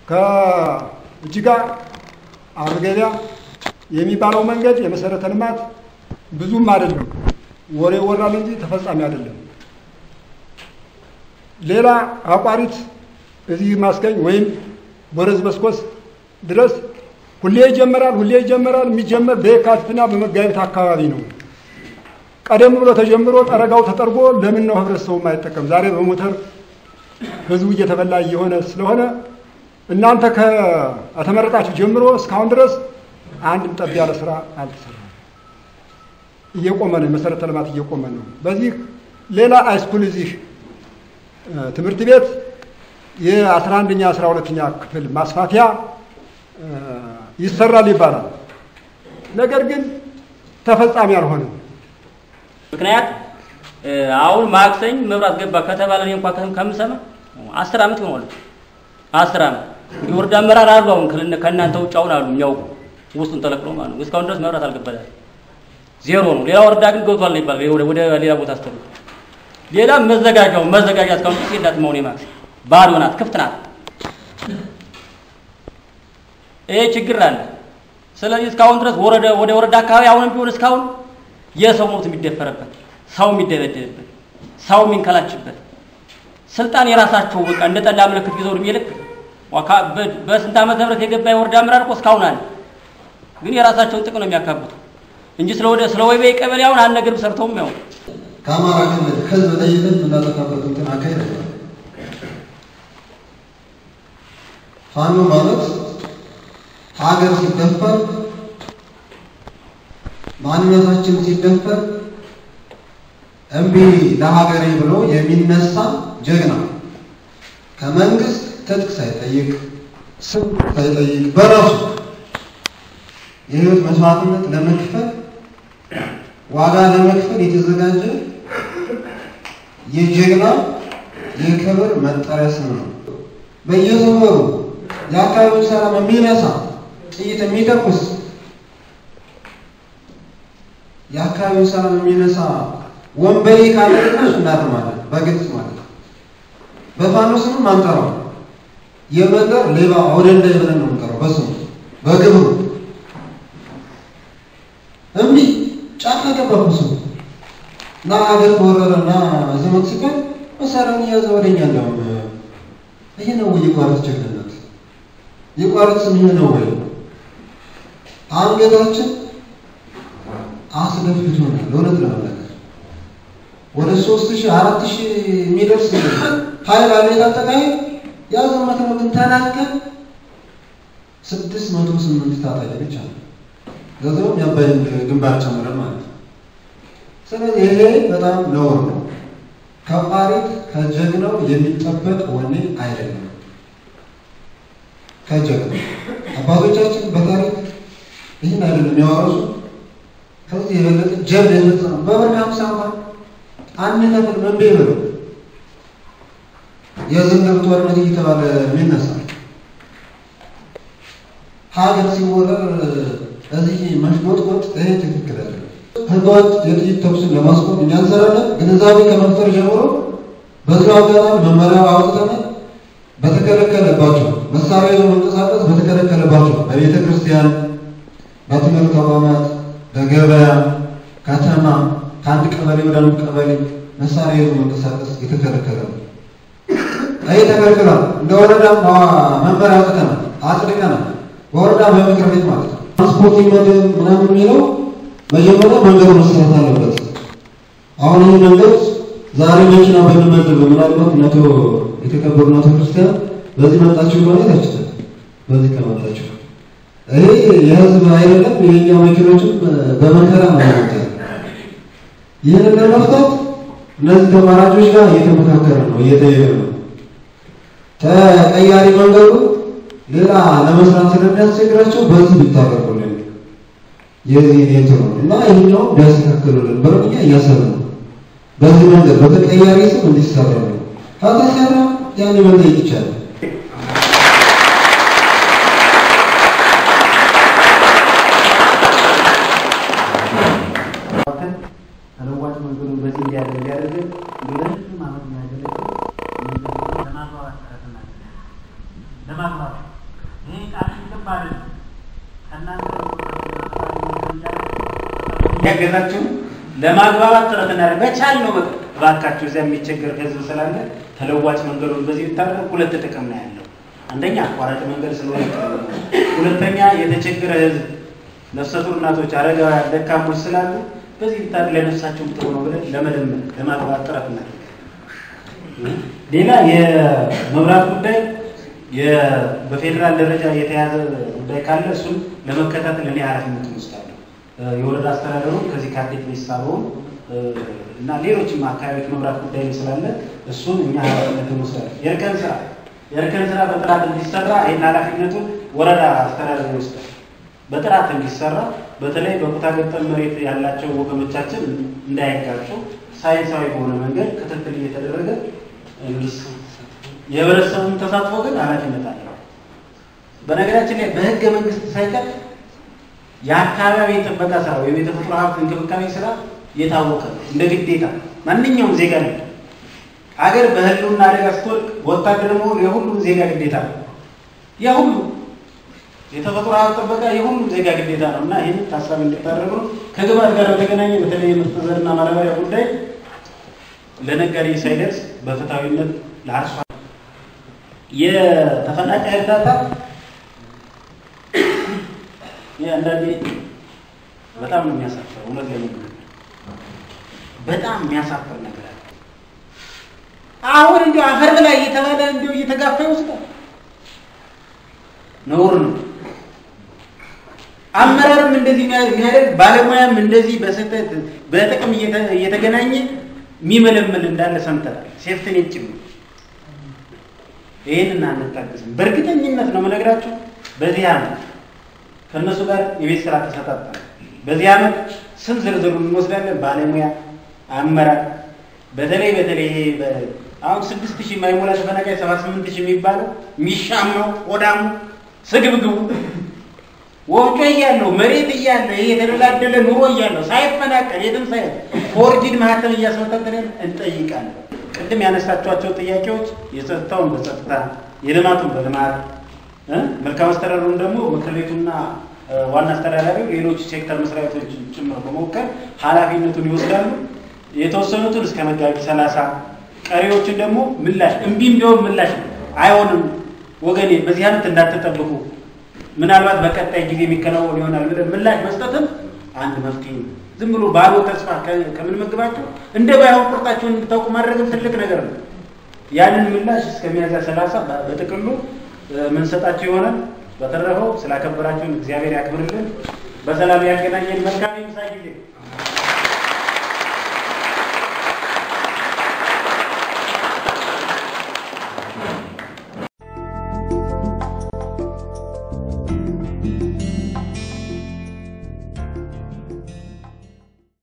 ከእጅጋ አርገቢያ የሚባለው መንገድ የመሰረተ ልማት ብዙም አይደለም፣ ወሬ ይወራል እንጂ ተፈጻሚ አይደለም። ሌላ አቋሪት እዚህ ማስገኝ ወይም ወረዝ መስኮስ ድረስ ሁሌ ይጀመራል፣ ሁሌ ይጀመራል። የሚጀመር በየካቲትና በመጋቢት አካባቢ ነው። ቀደም ብሎ ተጀምሮ ጠረጋው ተጠርጎ ለምን ነው ህብረተሰቡ የማይጠቀም? ዛሬ በሞተር ህዝቡ እየተበላ እየሆነ ስለሆነ እናንተ ከተመረጣችሁ ጀምሮ እስካሁን ድረስ አንድም ጠብ ያለ ስራ አልተሰራም። እየቆመ ነው፣ የመሰረተ ልማት እየቆመ ነው። በዚህ ሌላ ሃይስኩል እዚህ ትምህርት ቤት የአስራ አንደኛ አስራ ሁለተኛ ክፍል ማስፋፊያ ይሰራል ይባላል። ነገር ግን ተፈጻሚ አልሆነም። ምክንያት አሁን ማክሰኝ መብራት ገባ ከተባለ እኔ እንኳ ከምሰማ አስር ዓመት ይሆናል። አስር ዓመት የወረዳ አመራር አሉ። አሁን ከእናንተ ውጭ አሁን አሉ የሚያውቁ ውስጡን ተለቅሎ ማለት ነው። እስካሁን ድረስ መብራት አልገባላል፣ ዜሮ ነው። ሌላ ወረዳ ግን ገብቷል ነው ይባላል። ወደ ሌላ ቦታ አስተሉ ሌላ መዘጋጃው መዘጋጃ እስካሁን ጊዜ የላትም። አሁን የማክሰኝ ባዶ ናት፣ ክፍት ናት። ይሄ ችግር አለ። ስለዚህ እስካሁን ድረስ ወረደ ወደ ወረዳ አካባቢ አሁንም ቢሆን እስካሁን የሰው ሞት የሚደፈርበት ሰው የሚደበደብበት ሰው የሚንከላችበት ስልጣን የራሳቸው በቃ እንደ ጠላ ምልክት ይዘው እድሜ ልክ በስንት ዓመተ ምህረት የገባ የወረዳ አመራር እኮ እስካሁን አለ። ግን የራሳቸውን ጥቅም ነው የሚያካብቱ እንጂ ስለ ወደ ስለ ወይቤ ቀበሌ አሁን አንድ ነገርም ሰርተውም ያው ከአማራ ክልል ህዝብ ጠይቀን የምናጠፋበት እንትን አካሄድ አይደለም። ፋኖ ማለት ሀገር ሲደፈር ማንነታችን ሲደፈር እምቢ ለሀገሬ ብሎ የሚነሳ ጀግና ከመንግስት ትጥቅ ሳይጠይቅ ስም ሳይጠይቅ በራሱ የህይወት መስዋዕትነት ለመክፈል ዋጋ ለመክፈል የተዘጋጀ የጀግና የክብር መጠሪያ ስም ነው። በየሰፈሩ የአካባቢውን ሰላም የሚነሳ ጥይት የሚተኩስ የአካባቢውን ሰላም የሚነሳ ወንበዴ ካለ ደግሞ እሱ እናርማለን፣ በግልጽ ማለት ነው። በፋኖ ስምም አንጠራው። የመንደር ሌባ አውደንዳይ ብለን ነው የምንጠራው፣ በስሙ በግብሩ እምቢ ጫካ ገባ ስሙ እና ሀገር ከወረረ እና ዘመን ሲባል መሳሪያውን እያዘ ወደኛ እንደውም ይሄ ነው ወይ የቋረት ጀግንነት? የቋረት ስም ይሄ ነው ወይ? አንገታችን አስደፍቶናል። እውነት ለመናገር ወደ ሶስት ሺህ አራት ሺህ የሚደርስ ኃይል አለ የታጠቀ ኃይል ያዘመት ነው። ግን ተናገር ስድስት መቶ ስምንት ታጣቂ ብቻ ነው። ገንዘቡም የአባይን ግንባር ጨምረን ማለት ነው። ስለዚህ ይሄ በጣም ነውር ነው። ከቋሪት ከጀግናው የሚጠበቅ ወኔ አይደለም። ከጀግናው አባቶቻችን በታሪክ ይህን አይደለም ያወረሱ ከዚህ የበለጠ ጀብድ የፈጸመው በብር ከሀምሳ እንኳን አንድ ተፍል መንቤ ብለው የዝንገብ ጦርነት እየተባለ የሚነሳ ሀገር ሲወረር እዚህ መሽጎጥቆጥ ይሄ ትክክል አይደለም። ህገወጥ የጥይት ተኩስን ለማስቆም እኛ እንሰራለን። ግንዛቤ ከመፍጠር ጀምሮ በዚሁ አጋጣሚ መመሪያ አውጥተናል። በተከለከለባቸው መሳሪያ ይዞ መንቀሳቀስ በተከለከለባቸው በቤተ ክርስቲያን፣ በትምህርት ተቋማት፣ በገበያ፣ ከተማ ከአንድ ቀበሌ ወደ አንድ ቀበሌ መሳሪያ ይዞ መንቀሳቀስ የተከለከለ ነው። ይህ ተከልክሏል። እንደ ወረዳ መመሪያ አውጥተናል፣ አጽድቀናል። በወረዳ በምክር ቤት ማለት ነው። ትራንስፖርት ይመደብ ምናምን የሚለው መጀመሪያ መንገዱ መሰራት አለበት። አሁን ይህ መንገድ ዛሬ መኪና ብንመድብ ምናልባት ነቶ የተከበሩ ናቶ ክርስቲያን በዚህ መጣችሁ ማለት አይችልም። በዚህ ከመጣችሁ ይሄ የህዝብ አይደለም። የኛ መኪኖችም በመከራ ነው ያሉት። ይህንን ለመፍታት እነዚህ ተማራጮች ጋር እየተመካከረ ነው፣ እየተየረ ነው። ተቀያሪ መንገዱ ሌላ ለመስራት ስለሚያስቸግራቸው በዚህ ቢታረቁልን የዚህ ኔት ነው እና ይህኛው ቢያስተካክሉልን ብለን እኛ እያሰብን ነው። በዚህ መንገድ በተቀያሪ ስም እንዲሰራ ነው። ካልተሰራ ያን መጠየቅ ይቻላል። ተለዋጭ መንገዱን በዚህ እንዲያደርግ እንዲያደርግ ለረጅም ዓመት የሚያገለግል ለማግባባት ጥረት እናደርጋለን። ለማግባባት ያገዛችሁ ለማግባባት ጥረት እናደርግ በቻል ነው። በቃ እባካችሁ እዚያ የሚቸገር ህዝብ ስላለ ተለዋጭ መንገዱን በዚህ ብታደርግ ሁለት ጥቅም ነው ያለው። አንደኛ አቋራጭ መንገድ ስለሆነ ቅርብ ነው። ሁለተኛ የተቸገረ ህዝብ፣ ነፍሰ ጡር እናቶች፣ አረጋውያን፣ ደካሞች ስላሉ በዚህ ብታደርግ ለነፍሳቸው ጥሩ ነው ብለን ለመለመን ለማግባባት ጥረት እናደርግ። ሌላ የመብራት ጉዳይ የ- በፌዴራል ደረጃ የተያዘ ጉዳይ ካለ እሱን ለመከታተል እኔ ኃላፊነቱን ወስዳለሁ። እ፣ የወረዳ አስተዳደሩ ከዚህ ከአዴት ሚኒስታሩን እና ሌሎችም አካባቢዎች መብራት ጉዳይ ስላለ እሱን እኛ ኃላፊነቱን ወስዳለን። የእርከን ስራ የእርከን ስራ በጥራት እንዲሰራ ይህን ኃላፊነቱን ወረዳ አስተዳደሩ ይወስዳል። በጥራት እንዲሰራ በተለይ በኩታ ገጠም መሬት ያላቸው ወገኖቻችን እንዳይጋጩ ሳይንሳዊ በሆነ መንገድ ክትትል እየተደረገ እንዲሰ- የህብረተሰቡን ተሳትፎ ግን ኃላፊነት አለው። በነገራችን ላይ በህገ መንግስት ሳይቀር የአካባቢ ጥበቃ ስራ ወይም የተፈጥሮ ሀብት እንክብካቤ ስራ የታወቀ ነው። እንደ ግዴታ ማንኛውም ዜጋ ነው። ሀገር በህልውና አደጋ ስትወድቅ ወታደር መሆን የሁሉም ዜጋ ግዴታ ነው። የሁሉ የተፈጥሮ ሀብት ጥበቃ የሁሉም ዜጋ ግዴታ ነው እና ይህን ታሳቢ እንድታደርጉ ነው። ከግብዓት ጋር በተገናኘ በተለይ የምርጥ ዘርና ማዳበሪያ ጉዳይ ለነጋዴ ሳይደርስ በፍትሐዊነት ለአርሶ የተፈናቃይ እርዳታ ይህ አንዳንዴ በጣም ነው የሚያሳፍረው። እውነት ለመናገር በጣም የሚያሳፍር ነገር አለ። አሁን እንዲሁ አፈር በላይ እየተባለ እንዲሁ እየተጋፋ ይወስዳል። ነውር ነው። አመራርም እንደዚህ የሚያደርግ ባለሙያም እንደዚህ በስህተት በጥቅም እየተ- እየተገናኘ የሚመለመል እንዳለ ሰምተናል። ሴፍትኔት ጭምር ይህንን አንታገስም። በእርግጠኝነት ነው የምነግራችሁ። በዚህ ዓመት ከእነሱ ጋር የቤት ስራ ተሰጣጣል። በዚህ ዓመት ስም ዝርዝሩን እንወስዳለን። ባለሙያ አመራር፣ በተለይ በተለይ ይሄ በ- አሁን ስድስት ሺህ ማይሞላ ተፈናቃይ ሰባ ስምንት ሺህ የሚባለው የሚሻማው ቆዳሙ ስግብግቡ ወፍጮ እያለው መሬት እያለው ይሄ የተደላደለ ኑሮ እያለው ሳይፈናቀል የትም ሳይ ፎርጂድ ማህተም እያስመታተለን እንጠይቃለን። ቅድም ያነሳቸዋቸው ጥያቄዎች የጸጥታውን በጸጥታ የልማቱን በልማት እ መልካም አስተዳደሩን ደግሞ ምክር ቤቱና እ፣ ዋና አስተዳዳሪው ሌሎች ሴክተር መስሪያ ቤቶች ጭምር በመወከል ኃላፊነቱን ይወስዳሉ። የተወሰኑትን እስከ መጋቢት ሰላሳ ቀሪዎችን ደግሞ ምላሽ እምቢም ቢሆን ምላሽ ነው። አይሆንም ወገኔ በዚህ ዓመት እንዳትጠብቁ ምናልባት በቀጣይ ጊዜ የሚከናወን ይሆናል ብለን ምላሽ መስጠትም አንድ መፍትሄ ነው። ዝም ብሎ ባዶ ተስፋ ከ- ከምንመግባቸው እንደ ባይሆን ቁርጣቸውን እንድታውቁ ማድረግም ትልቅ ነገር ነው። ያንን ምላሽ እስከ ሚያዝያ ሰላሳ በጥቅሉ እ፣ ምንሰጣቸው ይሆናል። በተረፈው ስላከበራችሁን እግዚአብሔር ያክብርልን። በሰላም ያገናኘን። መልካም የምሳ ጊዜ